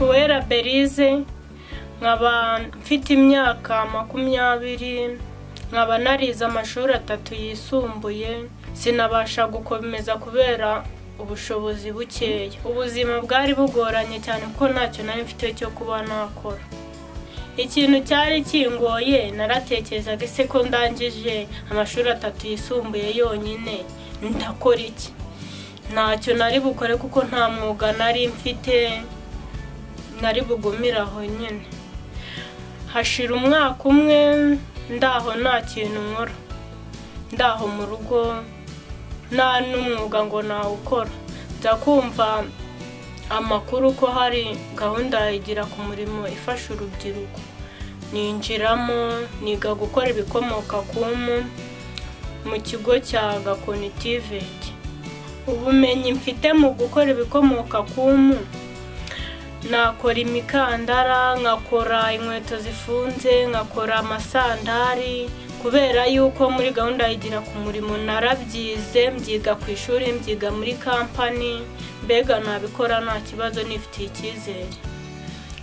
Uwera Belize nkaba mfite imyaka makumyabiri nkaba narize amashuri atatu yisumbuye sinabasha gukomeza kubera ubushobozi bukeya ubuzima bwari bugoranye cyane kuko ntacyo nari mfite cyo kuba nakora ikintu cyari kingoye naratekerezaga ese ko ndangije amashuri atatu yisumbuye yonyine ndakora iki ntacyo nari bukore kuko nta mwuga nari mfite nari bugumire aho nyine hashira umwaka umwe ndaho nta kintu nkora ndaho mu rugo nta n'umwuga ngo nawukora nza kumva amakuru ko hari gahunda ya igira ku murimo ifasha urubyiruko ninjiramo niga gukora ibikomoka ku mpu mu kigo cya gakonitiveti ubumenyi mfite mu gukora ibikomoka ku mpu nakora imikandara nkakora inkweto zifunze nkakora amasandari kubera yuko muri gahunda yigira ku murimo narabyize mbyiga ku ishuri mbyiga muri kampani mbega nabikora nta kibazo nifitiye icyizere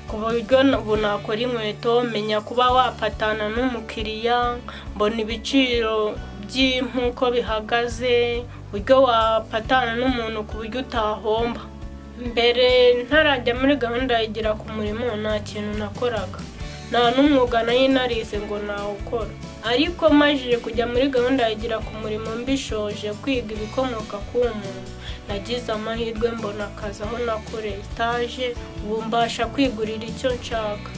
ku buryo ubu nakora inkweto menya kuba wapatana n'umukiriya mbona ibiciro by'impu uko bihagaze uburyo wapatana n'umuntu ku buryo utahomba mbere ntarajya muri gahunda yigira ku murimo nta kintu nakoraga nta n'umwuga nayo narize ngo nawukora ariko majije kujya muri gahunda yigira ku murimo mbishoje kwiga ibikomoka ku muntu nagize amahirwe mbona akazi aho nakoreye etaje ubu mbasha kwigurira icyo nshaka